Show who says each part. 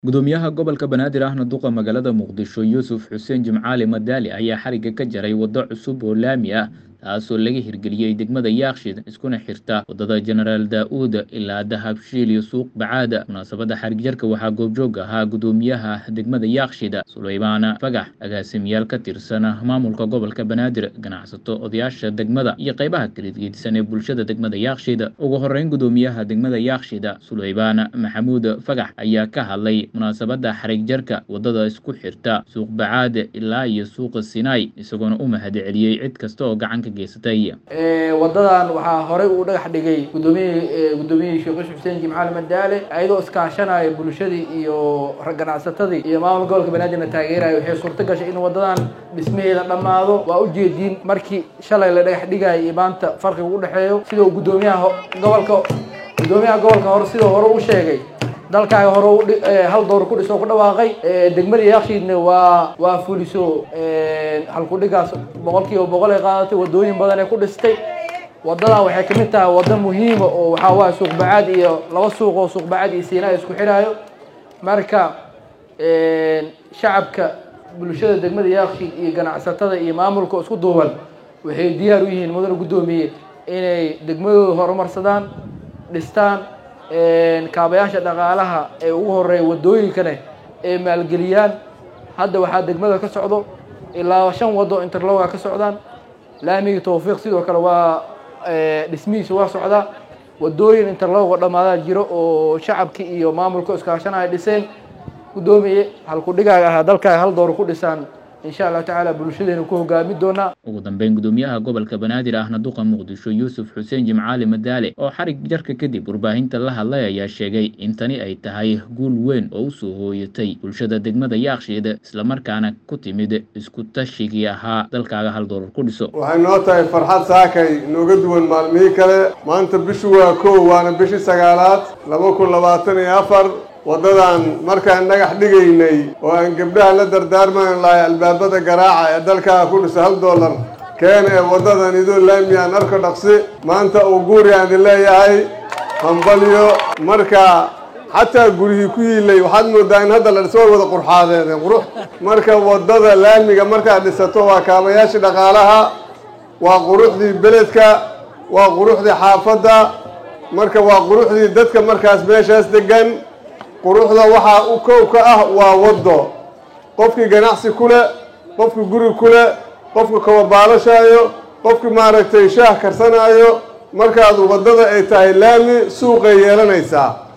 Speaker 1: gudoomiyaha gobolka banaadir ahna duqa magaalada muqdisho yuusuf xuseen jimcaali madaali ayaa xarigga ka jaray waddo cusub oo laami ah taasoo laga hirgeliyey degmada yaakshid iskuna xirta waddada jenaraal daa-uud ilaa dahabshiil iyo suuq bacaada munaasabadda xarigjarka waxaa goobjoog ahaa gudoomiyaha degmada yaakshida suleymaan fagax agaasimiyaal ka tirsan maamulka gobolka banaadir ganacsato odayaasha degmada iyo qaybaha kalageedisan ee bulshada degmada yaakshid ugu horeyn gudoomiyaha degmada yaakshida suleymaan maxamuud fagax ayaa ka hadlay munaasabadda xarigjarka waddada isku xirta suuq bacaada ilaa iyo suuqa sinaai isagoona u mahad celiyey cid kasta oo gacan ka geysatay
Speaker 2: wadadan waxaa horey uu dhagax dhigay gudoomiyihii gudoomiyihii sheekh yuusuf xuseen jimcaali madaale ayadoo iskaashanaya bulshadii iyo ganacsatadii iyo maamulka gobolka banaadirna taageeraya waxay suurto gashay in wadadan dhismaheeda dhammaado waa ujeediin markii shalay la dhagax dhigaya iyo maanta farqiga u dhexeeyo sidoo gudoomiyaha gobolka gudoomiyaha gobolka hore sidoo hore u sheegay dalkaaga hore hal door ku dhiso ku dhawaaqay degmada yakshiidna waa waa fuliso halkudhigaas boqol kiiba boqol ay qaadatay wadooyin badan ee ku dhistay wadadan waxay kamid tahay wado muhiima oo waxaa waaya suuq bacaad iyo laba suuq oo suuq bacaad iyo siinaa isku xidhaayo marka shacabka bulshada degmada yakshiid iyo ganacsatada iyo maamulka isku duuban waxay diyaar u yihiin mudane guddoomiye inay degmadooda horumarsadaan dhistaan kaabayaasha dhaqaalaha ee ugu horeeya wadooyinkane ee maalgeliyaan hadda waxaa degmada ka socdo ilaa shan wado interloga ka socdaan laamigii tawfiiq sidoo kale waa dhismihiisa waa socdaa wadooyin interlogo dhammaadaa jiro oo shacabkii iyo maamulka iskaashanaya dhiseen guddoomiye halkudhigaaga ahaa dalkaaga hal door ku dhisaan insha allahu tacaala bulshadeena ku hogaami doonaa
Speaker 1: ugu dambeyn gudoomiyaha gobolka banaadir ahna duqa muqdisho yuusuf xuseen jimcaali madaale oo xarig jarka kadib warbaahinta la hadlay ayaa sheegay in tani ay tahay guul weyn oo usoo hooyatay bulshada degmada yaakshiid islamarkaana ku timid isku tashigii ahaa dalkaaga hal doolar ku dhiso
Speaker 3: waxay noo tahay farxad saakay nooga duwan maalmihii kale maanta bishu waa kow waana bishii sagaalaad laba kun labaatan iyo afar waddadan markaan dhagax dhigaynay oo aan gabdhaha la dardaarmaan lahay albaabada garaaca ee dalkaa ku dhisa hal dollar keena ee waddadan idoo laami aan arko dhaqsi maanta uu guuri aan idin leeyahay hambalyo marka xataa gurihii ku yiilay waxaad moodaa in hadda la dhiso way wada qurxaadeedeen qurux marka waddada laamiga markaad dhisato waa kaabayaashii dhaqaalaha waa quruxdii beledka waa quruxdii xaafadda marka waa quruxdii dadka markaas meeshaas degan quruxda waxaa u kow ka ah waa waddo qofkii ganacsi ku leh qofkii guri ku leh qofkii kababaalashaayo qofkii maaragtay shaah karsanaayo markaad waddada ay tahay laami suuqay yeelanaysaa